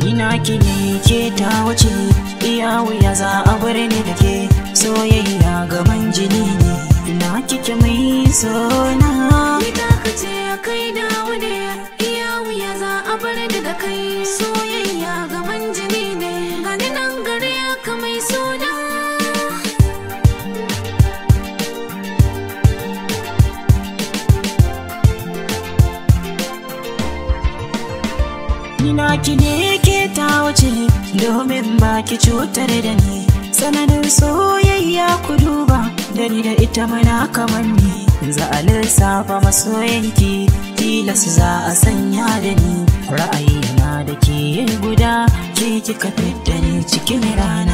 ina ki ne ke ta wuce iya wuya za a bar ni da ke soyayya gaban jini ne ina kike mai sona Ita ka ce kai dawo ne iya wuya za a bar ni da kai soyayya gaban jini ne gani nan gare ka mai suna ina ki ne ke ta wuce domin ba ki cutar da ni sanadin soyayya ku duba da ni da ita mana kamar ni za a lissafa masoyanki tilas za a sanya da ni ra'ayi na da ke guda ke kika fidda ni cikin rana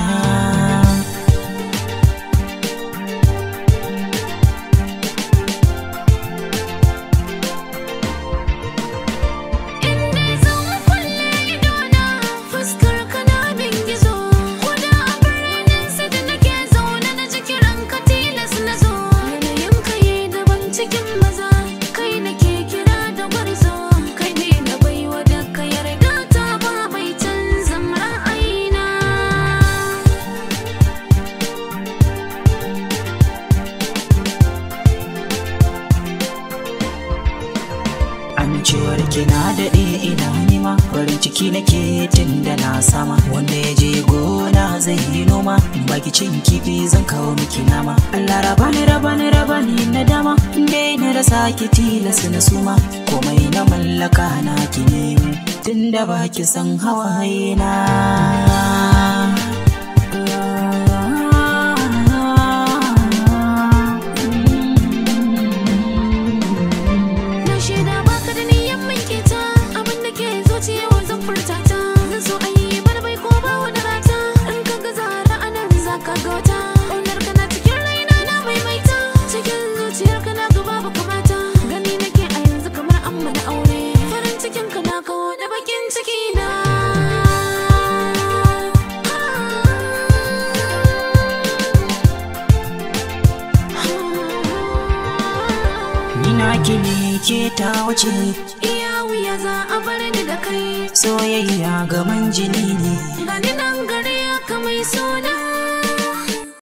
Inda zan kulle idona fuskar ka na bin gizo Koda a birnin sai da nake zaune na ji kiran ka tilas na zo Yanayin ka yi daban cikin maza kai nake kira da gwarzo Kai ne na baiwa da ka yarda ta ba mai canzan ra'ayina Amincewar ki na daɗe ina nima farin ciki nake tun da na sama wanda ya je gona zai yi noma in baki cin kifi zan kawo miki nama Allah raba ni raba ni raba ni na dama inda na rasa ki tilas na suma komai na mallaka na ki ne tun da baki san hawaye na Na shaida baka da niyyar mai keta abin da ke zuciya wa zan furta ta zan so a yi barbai ko ba wani rata in ka ga zara a nan za ka ga wata ƙaunar ka na cikin raina na maimaita cikin zuciyar ka na ga babu kamata gani nake a yanzu kamar an mana aure farin cikin ka na kawo da bakin ciki na ina ki ne ke ta wuce iya wuya za a bar ni da kai soyayya gaban jini ne gani nan gare ka mai suna